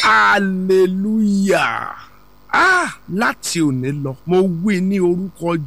hallelujah ah láti òní lọ mo wí ní orúkọ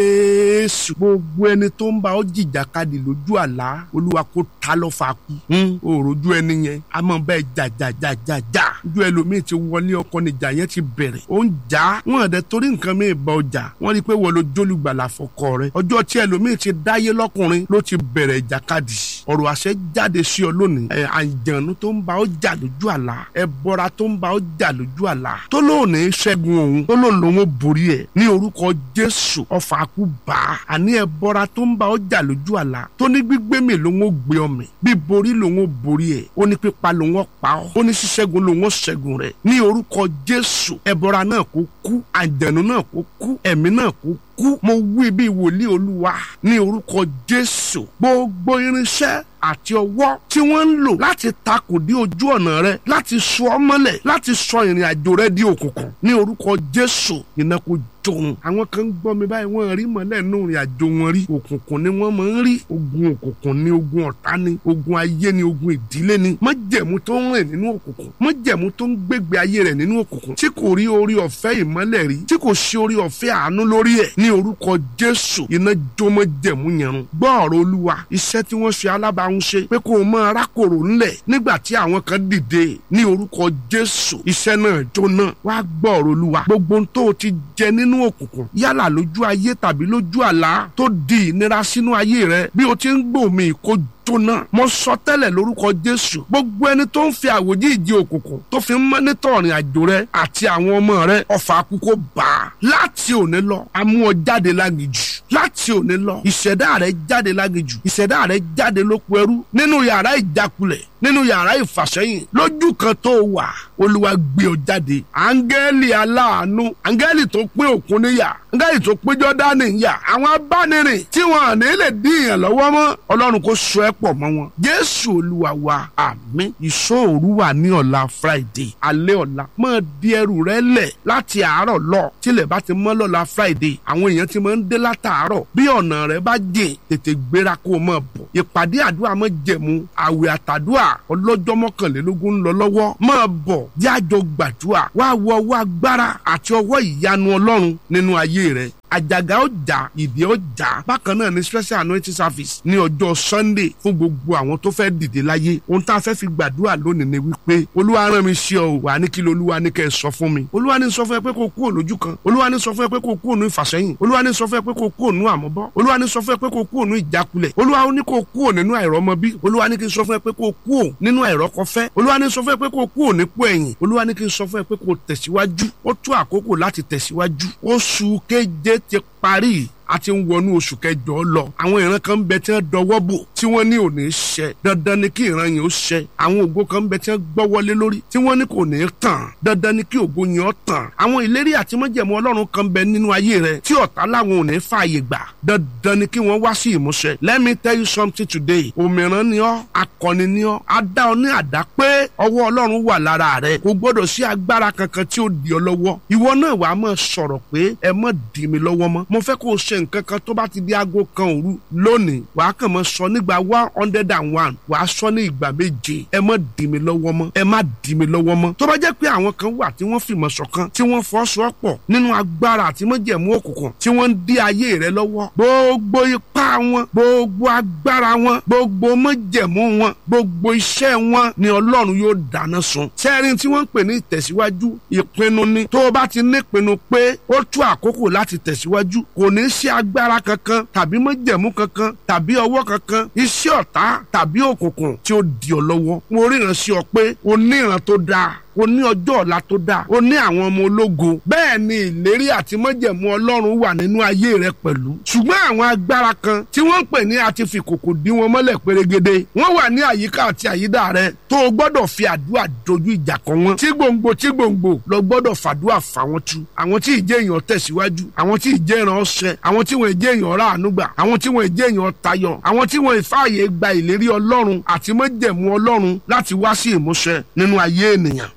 jésù gbogbo ẹni tó ń bá ọ jìjàkadì lójú àlá olúwa kó ta lọ fà kú òròjú ẹni yẹn a máa bẹ jàjàjàjàjà ojú ẹlòmíì ti wọlé ọkọ níjà yẹn ti bẹ̀rẹ̀ ó ń jà wọn àdẹ torí nǹkan mi bá ọjà wọn rí i pé wọn ló jólùgbàlà fọkọ rẹ ọjọ́ tí ẹlòmíì ti dáyé lọ́kùnrin ló ti bẹ̀rẹ̀ ìjàkadì ọ̀rọ̀ àṣẹ jáde sí ọ lónìí ẹ àjànú tó ń bá ọ jà lójú àlá ẹ bọra tó ń bá ọ jà lójú àlá tó lóòní ṣẹ́gun òun tó lóun lòun ó borí ẹ ní orúkọ jésù ọfà kú bá a àní ẹ bọra tó ń bá ọ jà lójú àlá tó ní gbígbé mi lòun ó gbé ọmọ bí borí lòun ó borí ẹ ó ní pípa lòun ó pa ọ ó ní ṣíṣẹ́gun lòun ó ṣẹ́gun rẹ ní orúkọ jésù ẹ bọra náà kó kú àjànú náà kó kú ẹ̀mí náà kó kú mo wí bí wòlíì olúwa ní orúkọ jésù gbogbo irinṣẹ́ àti ọwọ́ tí wọ́n ń lò láti takò dé ojú ọ̀nà rẹ láti sọ ọ́ mọ́lẹ̀ láti sọ ìrìn àjò rẹ di òkùnkùn ní orúkọ jésù iná kó jòun àwọn kan ń gbọ́ mi báyìí wọ́n rí mọ́lẹ̀ nínú ìrìn àjò wọn rí òkùnkùn ni wọ́n máa ń rí ogun òkùnkùn ni ogun ọ̀tá ni ogun ayé ni ogun ìdílé ni májẹ̀mú tó ń rìn nínú òkùnkùn májẹ̀mú tó ń gbégbé ayé rẹ̀ nínú òkùnkùn tí kò rí orí ọ̀fẹ́ ìmọ́lẹ̀ rí tí kò ṣe orí ọ̀fẹ́ àánú lórí ẹ̀ ní orúkọ jésù iná jó májẹ̀mú yẹn run gbọ́ ọ̀rọ̀ olúwa iṣẹ́ tí wọ́n ṣe alábàáhùn ṣe pé kó o mọ arákòrò ńlẹ̀ nígbà tí àwọn kan dìde ní orúkọ jésù iṣẹ́ náà jóná wá gbọ́ ọ̀rọ̀ olúwa gbogbo ohun tó o ti jẹ nínú òkùnkùn yálà lójú ayé tàbí lójú àlá tó di ìnira sínú ayé rẹ bí o ti ń gbòmí kó jóná mo sọ tẹ́lẹ̀ lórúkọ jésù gbogbo ẹni tó ń fi àwòjí ìdí òkùnkùn tó fi ń mọ́nítọ̀ ọ̀rìn àjò rẹ àti àwọn ọmọ rẹ ọ̀fà àkókò bá a láti òní lọ amú ọ jáde lágìjù láti òní lọ ìṣẹ̀dá rẹ jáde lágìjù ìṣẹ̀dá rẹ jáde lóko ẹrú nínú yàrá ìjákulẹ̀ nínú yàrá ìfàsẹ́yìn lójú kan tó wà olúwa gbé ọ jáde áńgẹ́lì aláàánú áńgẹ́lì tó pín òkun níyà áńgẹ́lì tó pín jọ́dánì níyà àwọn abánirin tí wọn à ní lè dín ìyàn lọ́wọ́ mọ́ ọlọ́run kò so ẹ́ pọ̀ mọ́ wọn jésù olúwa wa àmín ìṣòro wà ní ọ̀la friday alẹ́ ọ̀la máa di ẹrù rẹ lẹ̀ láti àárọ̀ lọ tílẹ̀ bá ti mọ́ lọ́la friday àwọn èèyàn ti máa ń dé látàárọ̀ bí ọ̀nà rẹ bá jìn tètè gbéra kó o máa bọ̀ ìpàdé àdúrà máa jẹ̀mú àwẹ̀ àtàdúrà ọlọ́jọ́ mọ́kànlélógún ń lọ lọ́wọ́ máa bọ̀ jájọ gbàdúrà wá wọ ọwọ́ agbára àti ọwọ́ ìyanu ọlọ́run nínú ayé rẹ àjàgà ọjà ìdí ọjà bákan náà ní special anointing service ní ọjọ́ sunday fún gbogbo àwọn tó fẹ́ dìde láyé ohun tá a fẹ́ fi gbàdúrà lónìí ni wípé olúwa rán mi sí ọ wà ní kí olúwa ní kẹ́ ẹ sọ fún mi olúwa ní sọ fún ẹ pé kó kúrò lójú kan olúwa ní sọ fún ẹ pé kó kúrò ní ìfàsẹ́yìn olúwa ní sọ fún ẹ pé kó kúrò ní àmọ́bọ́ olúwa ní sọ fún ẹ pé kó kúrò ní ìjákulẹ̀ olúwa ní kó kúrò nínú àìrọ́mọbí olúwa ní kí n sọ fún ẹ pé kó kúrò nínú àìrọ́kọfẹ́ olúwa ní sọ fún ẹ pé kó kúrò nípò ẹ̀yìn olúwa ní kí n sọ fún ẹ pé kó tẹ̀síwájú ó tó àkókò láti tẹ̀síwájú oṣù keje ti parí a ti ń wọnú oṣù kẹjọ lọ àwọn ìran kan ń bẹ tí wọn dọwọ́ bò tí wọn ní ò ní ṣẹ dandan ni kí ìran yẹn ó ṣẹ àwọn ògo kan ń bẹ tí wọn gbọ́wọ́lé lórí tí wọn ní kò ní tàn dandan ni kí ògo yẹn ó tàn àwọn ìlérí àti májẹ̀mú Ọlọ́run kan bẹ nínú ayé rẹ tí ọ̀tá làwọn ò ní fààyè gbà dandan ni kí wọ́n wá sí ìmúṣẹ let me tell you something today òmìrán ni ọ́ akọni ni ọ́ adá ọ ní àdá pé ọwọ́ Ọlọ́run wà lára rẹ kò gbọ́dọ̀ sí agbára kankan tí ó di ọ lọ́wọ́ ìwọ náà wàá máa sọ̀rọ̀ pé ẹ má dì mí lọ́wọ́ mọ́ mo fẹ́ kó o ṣe nǹkan kan tó bá ti di aago kan òru lónìí wàá kàn mọ́ sọ nígbà one hundred and one wàá sọ ní ìgbà méje ẹ má dì mí lọ́wọ́ mọ́ ẹ má dì mí lọ́wọ́ mọ́ tó bá jẹ́ pé àwọn kan wà tí wọ́n fìmọ̀ ṣọ̀kan tí wọ́n fọ́sowọ́pọ̀ nínú agbára àti májẹ̀mú òkùnkùn tí wọ́n ń dí ayé rẹ lọ́wọ́ gbogbo ipá wọn gbogbo agbára wọn gbogbo májẹ̀mú wọn gbogbo iṣẹ́ wọn ni Ọlọ́run yóò dáná sun sẹ́rin tí wọ́n ń pè ní ìtẹ̀síwájú ìpinnu ni tó o bá ti nípinnu pé ó tó àkókò láti tẹ̀síwájú kò ní sí agbára kankan tàbí májẹ̀mú kankan tàbí ọwọ́ kankan iṣẹ́ ọ̀tá tàbí òkùnkùn tí ó di ọ lọ́wọ́ mo ríran sí ọ pé o ní ìran tó dáa o ní ọjọ́ ọ̀la tó dáa o ní àwọn ọmọ ológo bẹ́ẹ̀ ni ìlérí àti májẹ̀mú ọlọ́run wà nínú ayé rẹ pẹ̀lú ṣùgbọ́n àwọn agbára kan tí wọ́n ń pè ní àti fi kòkò dí wọn mọ́lẹ̀ pérégede wọ́n wà ní àyíká àti àyídà rẹ tó o gbọ́dọ̀ fi àdúrà dojú ìjà kọ wọn tí gbòǹgbò tí gbòǹgbò lọ gbọ́dọ̀ fàdúrà fà wọn tu àwọn tí ìjẹ́ èèyàn tẹ̀síwájú àwọn tí ìjẹ́ ìran ọ̀sẹ̀ àwọn tí wọ́n ìjẹ́ èèyàn ráàánú gbà àwọn tí wọ́n ìjẹ́ èèyàn tayọ àwọn tí wọ́n ìfààyè gba ìlérí ọlọ́run àti májẹ̀mú ọlọ́run láti wá sí ìmúṣẹ nínú ayé ènìyàn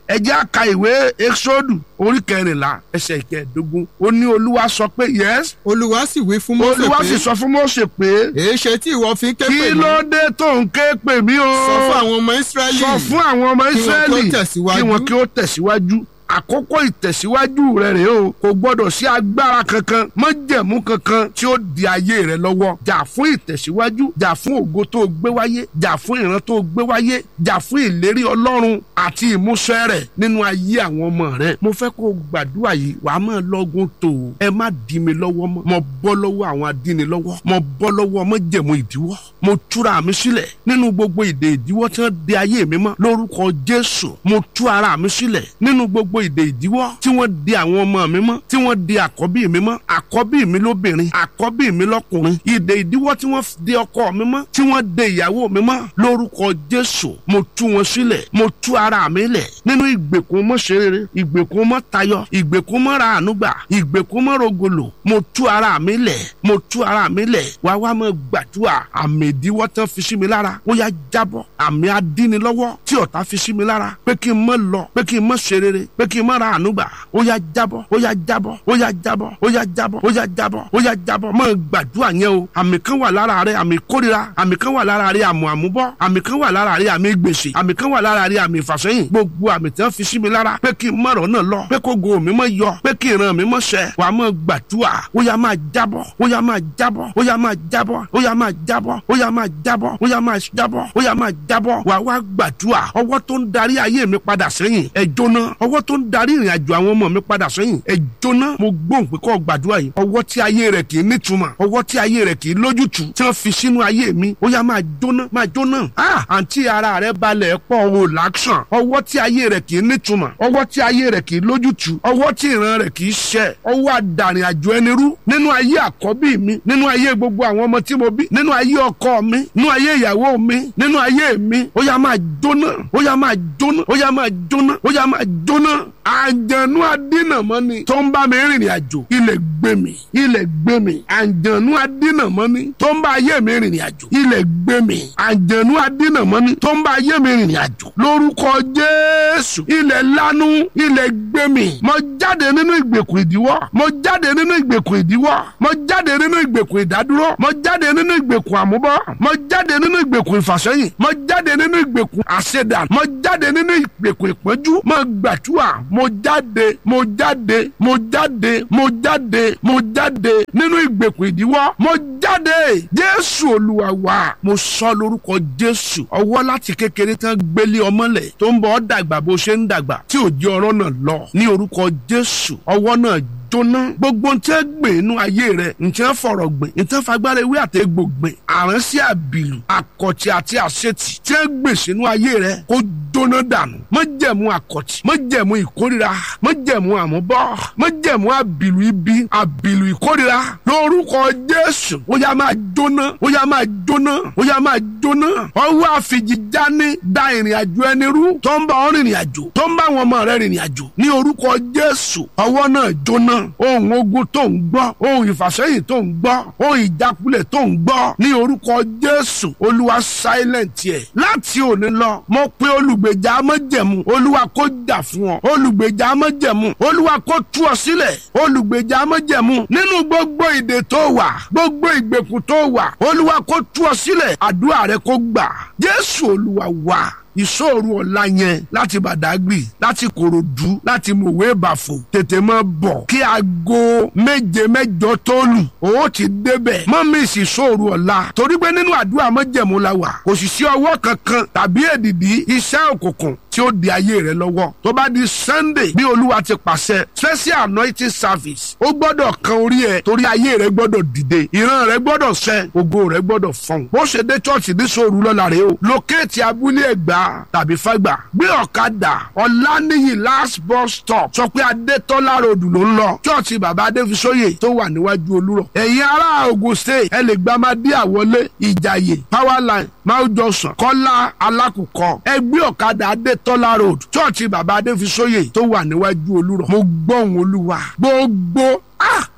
ẹ jẹ́ á ka ìwé exodu orí kẹrìnlá ẹsẹ̀ ìkẹẹ̀dógún ó ní olúwa sọ pé yes olúwa sì wí fún Mósè olúwa sì pé sọ fún Mósè pé èéṣe tí ìwọ fi ń ké kí pè mí ló dé tó ń ké pè mí o sọ fún àwọn ọmọ Ísírẹ́lì sọ fún àwọn ọmọ kí wọn kí ó Ísírẹ́lì tẹ̀síwájú. kí wọn kí ó tẹ̀síwájú àkókò ìtẹ̀síwájú rẹ rèé o kò gbọ́dọ̀ sí agbára kankan májẹ̀mú kankan tí ó di ayé rẹ lọ́wọ́ jà fún ìtẹ̀síwájú jà fún ògo tó gbé wáyé jà fún ìran tó gbé wáyé jà fún ìlérí ọlọ́run àti ìmúṣẹ rẹ̀ nínú ayé àwọn ọmọ rẹ mo fẹ́ kó o gbàdúrà yìí wàá máa lọ́gùn tó o ẹ má dì mí lọ́wọ́ mọ́ mo bọ́ lọ́wọ́ àwọn adínilọ́wọ́ mo bọ́ lọ́wọ́ májẹ̀mú ìdíwọ́ mo túra mi sílẹ̀ nínú gbogbo ìdè ìdíwọ́ tí wọ́n de ayé mi mọ́ lórúkọ Jésù mo tú ara mi sílẹ̀ nínú gbogbo ìdè ìdíwọ́ tí wọ́n de àwọn ọmọ mi mọ́ tí wọ́n de àkọ́bí mi mọ́ àkọ́bí mi lóbìnrin àkọ́bí mi lọ́kùnrin ìdè ìdíwọ́ tí wọ́n de ọkọ mi mọ́ tí wọ́n de ìyàwó mi mọ́ lórúkọ Jésù mo tú wọn sílẹ̀ mo tú ara mi lẹ̀ nínú ìgbèkùn mọ́ ṣerere ìgbèkùn mọ́ tayọ ìgbèkùn mọ́ ra ànúgbà ìgbèkùn mọ́ rogolo mo tú ara mi lẹ̀ mo tú ara mi lẹ̀ wá wá mọ́ gbàdúrà àmì ìdíwọ́ tán fi sí mi lára ó yá jábọ́ àmì adínilọ́wọ́ tí ọ̀tá fi sí mi lára pé kí n mọ́ lọ pé kí n mọ́ ṣerere pé kí n mọ́ ra ànúgbà ó yá jábọ́ ó yá jábọ́ ó yá jábọ́ ó yá jábọ́ ó yá jábọ́ ó yá jábọ́ mọ́ gbàdúrà yẹn o àmì kan wà lára rẹ àmì kórira àmì kan wà lára rẹ àmù àmúbọ́ àmì kan wà lára rẹ àmì gbèsè àmì kan wà lára rẹ àmì ìfàsẹ́yìn gbogbo àmì tí wọ́n fi sí mi lára pé kí n mọ̀rọ̀ náà lọ pé kó go mi mọ̀ yọ pé kí ìran mi mọ̀ ṣẹ wà á mọ̀ gbàdúrà ó yá máa jábọ́ ó yá máa jábọ́ ó yá máa jábọ́ ó yá máa jábọ́ ó yá máa jábọ́ ó yá máa jábọ́ ó yá máa jábọ́ wà á wá gbàdúrà ọwọ́ tó ń darí ayé mi padà sẹ́yìn ẹ jóná ọwọ́ tó ń darí ìrìn àjò àwọn ọmọ mi padà sẹ́yìn ẹ jóná mo gbóhùn pé kó gbàdúrà yìí ọwọ́ tí ayé rẹ̀ kì í nítumọ̀ ọwọ́ tí ayé rẹ̀ kì í lójútùú tí wọ́n fi sínú ayé mi ó yá máa jóná máa jóná ah àǹtí ara rẹ̀ balẹ̀ pọ̀ o làákṣàn ọwọ́ tí ayé rẹ̀ kì í nítumọ̀ ọwọ́ tí ayé rẹ̀ kì í lójútùú ọwọ́ tí ìran rẹ̀ kì í ṣẹ ọwọ́ àdàrin àjò ẹni rú nínú ayé àkọ́bí mi nínú ayé gbogbo àwọn ọmọ tí mo bí nínú ayé ọkọ mi nínú ayé ìyàwó mi nínú ayé mi ó yá máa jóná ó yá máa jóná ó yá máa jóná ó yá máa jóná àjànú adínàmọ́ni tó ń bá mi rìnrìn àjò ilẹ̀ gbé mi ilẹ̀ gbé mi àjànú adínàmọ́ni tó ń bá ayé mi rìnrìn àjò ilẹ̀ gbé mi àjànú adínàmọ́ni tó ń bá ayé mi rìnrìn àjò lórúkọ Jésù ilẹ̀ lanu ilẹ̀ gbé mi mo jáde nínú ìgbèkùn ìdíwọ́ mo jáde nínú ìgbèkùn ìdíwọ́ mo jáde nínú ìgbèkùn ìdádúró mo jáde nínú ìgbèkùn àmúbọ́ mo jáde nínú ìgbèkùn ìfàsẹ́yìn mo jáde nínú ìgbèkùn àṣedà mo jáde nínú ìgbèkùn ìpọ́njú mo gbàdúrà mo jáde mo jáde mo jáde mo jáde mo jáde nínú ìgbèkùn ìdíwọ́ mo jáde Jésù Olúwa wa mo sọ lórúkọ Jésù ọwọ́ láti kékeré tán gbélé ọmọlẹ̀ tó ń bọ̀ ọ́ dàgbà bó ṣe ń dàgbà tí ò jẹ́ ọ̀rọ̀ náà lọ ní orúkọ Jésù ọwọ́ náà jóná gbogbo ntẹ gbìn inú ayé rẹ ntẹ fọ̀rọ̀ gbìn ntẹ fagbára ewé àtẹgbò gbìn àránsí àbìlù àkọ̀tì àti àṣetì tẹ gbìn sínú ayé rẹ kó jóná dànù májẹ̀mú àkọ̀tì májẹ̀mú ìkórira májẹ̀mú àmúbọ́ májẹ̀mú àbìlù ibi àbìlù ìkórira lórúkọ Jésù ó yá máa jóná ó yá máa jóná ó yá máa jóná ọwọ́ àfijìjáni da ìrìn àjò ẹni rú tó ń bá ọ rìnrìn àjò tó ń bá àwọn ọmọ rẹ rìnrìn àjò ní orúkọ Jésù ọwọ́ náà jóná ohun ogun tó ń gbọ́ ohun ìfàsẹ́yìn tó ń gbọ́ ohun ìjákulẹ̀ tó ń gbọ́ ní orúkọ Jésù Olúwa silent yẹ láti òní lọ mo pe olùgbèjà amọ́jẹ̀mú Olúwa kó jà fún ọ olùgbèjà amọ́jẹ̀mú Olúwa kó tú ọ sílẹ̀ olùgbèjà amọ́jẹ̀mú nínú gbogbo ìdè tó wà gbogbo ìgbèkùn tó wà Olúwa kó tú ọ sílẹ̀ àdúrà rẹ kó gbà Jésù Olúwa wà ìṣòro ọ̀la yẹn láti Bàdágìrì láti Kòròdú láti Mòwe Bàfò tètè máa bọ̀ kí aago méje mẹ́jọ tó lù ó ti débẹ̀ mọ́ mi sì ṣòro ọ̀la torí pé nínú àdúrà mọ́jẹ̀mú la wà kò sì sí ọwọ́ kankan tàbí èdìdí iṣẹ́ òkùnkùn tí ó di ayé rẹ lọ́wọ́ tó bá di Sunday bí Olúwa ti pàṣẹ special anointing service ó gbọ́dọ̀ kan orí ẹ torí ayé rẹ gbọ́dọ̀ dìde ìran rẹ gbọ́dọ̀ ṣẹ ògo rẹ gbọ́dọ̀ fọhùn bó ṣe dé chọ́ọ̀chì ní sòrú lọ́la rẹ o lókèétì abúlé ẹ̀gbá tàbí fágbà gbé ọ̀kadà ọ̀lànìyí last bus stop sọ pé adétọ́lá road ló ń lọ chọ́ọ̀chì bàbá adéfisóyè tó wà níwájú olúrọ̀ ẹ̀yin ará Ògùn state ẹ lè gba amadé àwọlé ìjàyè powerline mount johnson kọ́lá alákùkọ ẹ gbé ọ̀kadà adétọ́lá road chọ́ọ̀chì bàbá adéfisóyè tó wà níwájú olúrọ̀ mo gbọ́ ohùn olúwa gbogbo ah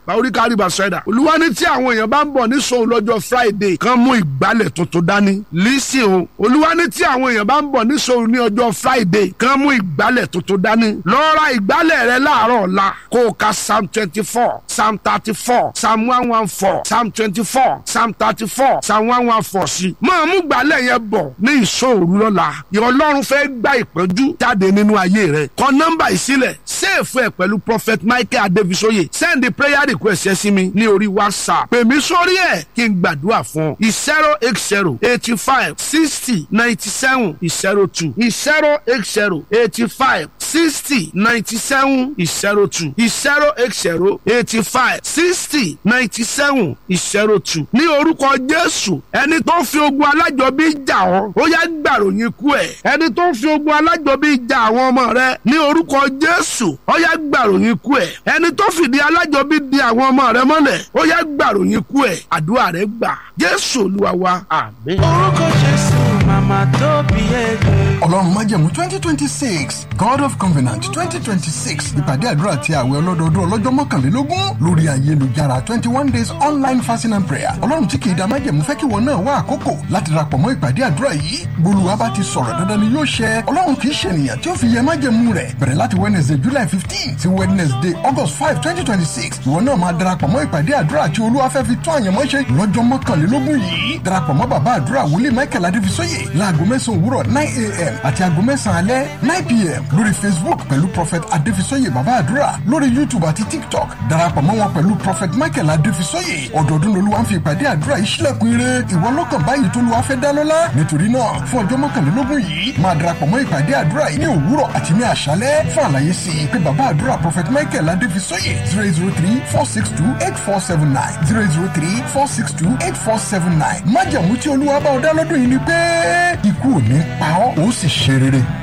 báwóríkà rìbà sẹ́dà olúwa ní tí àwọn èèyàn bá ń bọ̀ ní sòun lọ́jọ́ friday kan mú ìgbálẹ̀ tuntun dání lísìn o olúwa ní tí àwọn èèyàn bá ń bọ̀ ní sòun ní ọjọ́ friday kan mú ìgbálẹ̀ tuntun dání lọ ra ìgbálẹ̀ rẹ láàárọ̀ ọ̀la kó o ka psalm twenty four psalm thirty four psalm one one four psalm twenty four psalm thirty four psalm one one four sí. máa mú gbálẹ̀ yẹn bọ̀ ní ìṣòro lọ́la ìrọ̀lọ́run fẹ́ gba ìpọ́njú jáde nínú ayé rẹ̀ kọ nọ́mbà ìsílẹ̀ sèèfù ẹ̀ pẹ̀lú prophet michael adevisoye send the prayer request ẹ sí mi ní orí whatsapp pè mí sórí ẹ̀ kí n gbàdúrà fún ọ zero eight zero eighty five sixty ninety seven zero two zero eight zero eighty five sixty ninety seven zero two zero eight zero eighty five sixty ninety seven zero two ní orúkọ jésù ẹni tó fi ogun alájọbí jà ọ́ ó yá gbàròyìn ikú ẹ̀ ẹni tó fi ogun alájọbí jà àwọn ọmọ rẹ ní orúkọ jésù ó yá gbàròyìn ikú ẹ̀ ẹni tó fìdí alájọbí di àwọn ọmọ rẹ mọ́lẹ̀ ó yá gbàròyìn ikú ẹ̀ àdúrà rẹ gbà jésù olúwa wa àmín. orúkọ jésù màmá tó bí ẹgbẹ́. ọlọ́run májẹ̀mú twenty twenty six god of covenant twenty twenty six ìpàdé àdúrà ti àwẹ̀ ọlọ́dọọdún ọlọ́jọ́ mọ́kànlélógún lórí ayélujára twenty one days online fasting and prayer ọlọ́run tí kìí da májẹ̀mú fẹ́ kí wọn náà wá àkókò láti darapọ̀ mọ́ ìpàdé àdúrà yìí gbólúwa bá ti sọ̀rọ̀ dandan ni yóò ṣẹ ọlọ́run kìí ṣe ènìyàn tí ó fi yẹ májẹ̀mú rẹ̀ bẹ̀rẹ̀ láti wednesday july fifteen sí wednesday august five twenty twenty six ìwọ náà máa darapọ̀ mọ́ ìpàdé àdúrà tí olúwa fẹ́ fi tún àyànmọ́ ṣe lọ́jọ́ mọ́kànlélógún yìí darapọ̀ mọ́ bàbá àdúrà wòlíì michael adéfisóyè láago mẹ́sàn-án òwúrọ̀ nine a.m. àti aago mẹ́sàn-án alẹ́ nine p.m. lórí facebook pẹ̀lú prophet adéfisóyè bàbá àdúrà lórí youtube àti tiktok darapọ̀ mọ́ wọn pẹ̀lú prophet michael adéfisóyè ọdọọdún lolúwa ń fi ìpàdé àdúrà yìí sílẹ̀kùn ire ìwọ lọ́kàn báyìí tó lùwà fẹ́ dá lọ́lá nítorí náà fún ọjọ́ mọ́kànlélógún yìí máa darapọ̀ mọ́ ìpàdé àdúrà yìí ní òwúrọ̀ àti ní àṣálẹ́ fún àlàyé sí i pé bàbá àdúrà prophet michael adéfisóyè zero zero three four six two eight four seven nine zero zero three four six two eight four seven nine májàmú tí olúwa bá ọ dá lọ́dún yìí ni pé ikú ò ní pa ọ́ ó sì ṣe rere.